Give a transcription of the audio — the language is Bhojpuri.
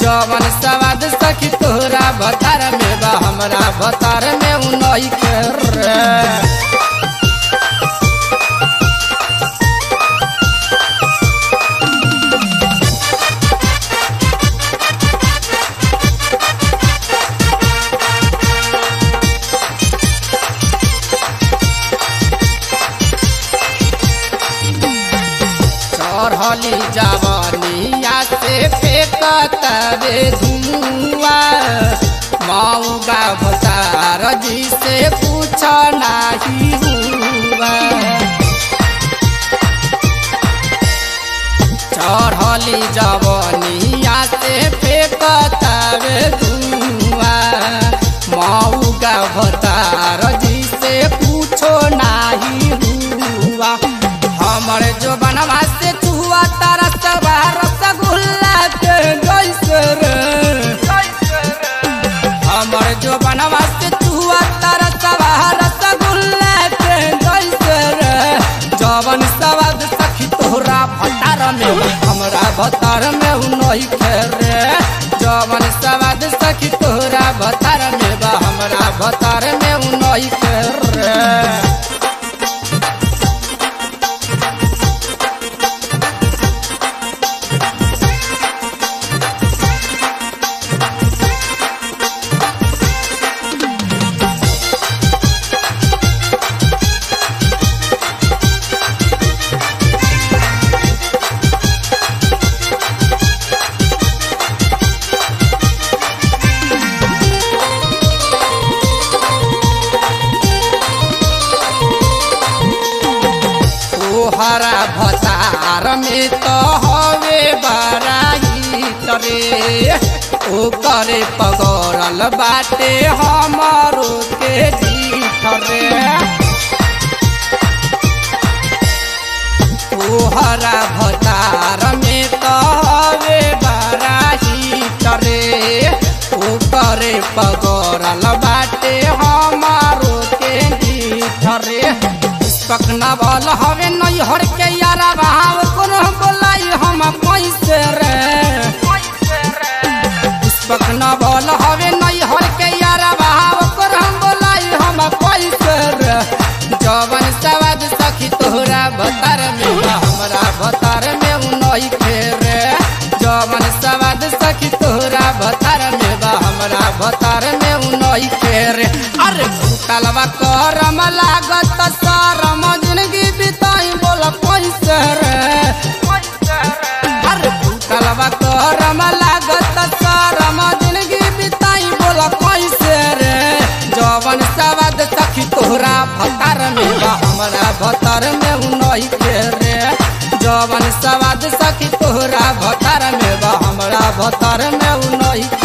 जवन सवाद सखी तोहरा भतार में बा हमरा भतार में उ नई के रे चढ़ली जवनिया से फेंकत रे धुआं मऊगा भतार जी से पूछ नाही हुआ चढ़ली जवनिया से फेंकत रे धुआं मऊगा भतार जी से पूछो नाही हुआ हमर जो बनवा से चुआ तारा सबा रसगुल्ला के जैसे रे हमर जो बनवा से चुआ तारा सबा रसगुल्ला के जैसे रे जवन सवाद सखी तोहरा भतार में हमरा भतार में उ नहीं रे जवन सवाद सखी तोहरा भतार में बा हमरा भतार में उ नहीं रे तोहरा भतार में तो हवे बराई तरे ओ करे पगड़ल बाटे हमारो के जीठ रे तोहरा भतार में तो हवे बराई तरे ओ करे पगड़ल बाटे हमारो के जीठ रे पकना बल हवे नहीं हर के यारा भाव कोनो बोलाई हम पैसे रे पकना बल हवे नहीं हर के यारा भाव कोनो बोलाई हम पैसे रे जवन सवाद सखी तोहरा भतार में बा, हमरा भतार में उ नहीं रे जवन सवाद सखी तोहरा भतार में बा हमरा भतार में उ नहीं रे अरे भूतलवा करम लागत सरम जिंदगी बिताई बोल पैसे रे अरे भूतलवा करम लागत सरम जिंदगी बिताई बोल पैसे रे जवन सवाद सखी तोहरा भतार में बा हमरा भतार में उ नहीं रे जवन सवाद सखी तोहरा भतार में बा हमरा भतार में उ नहीं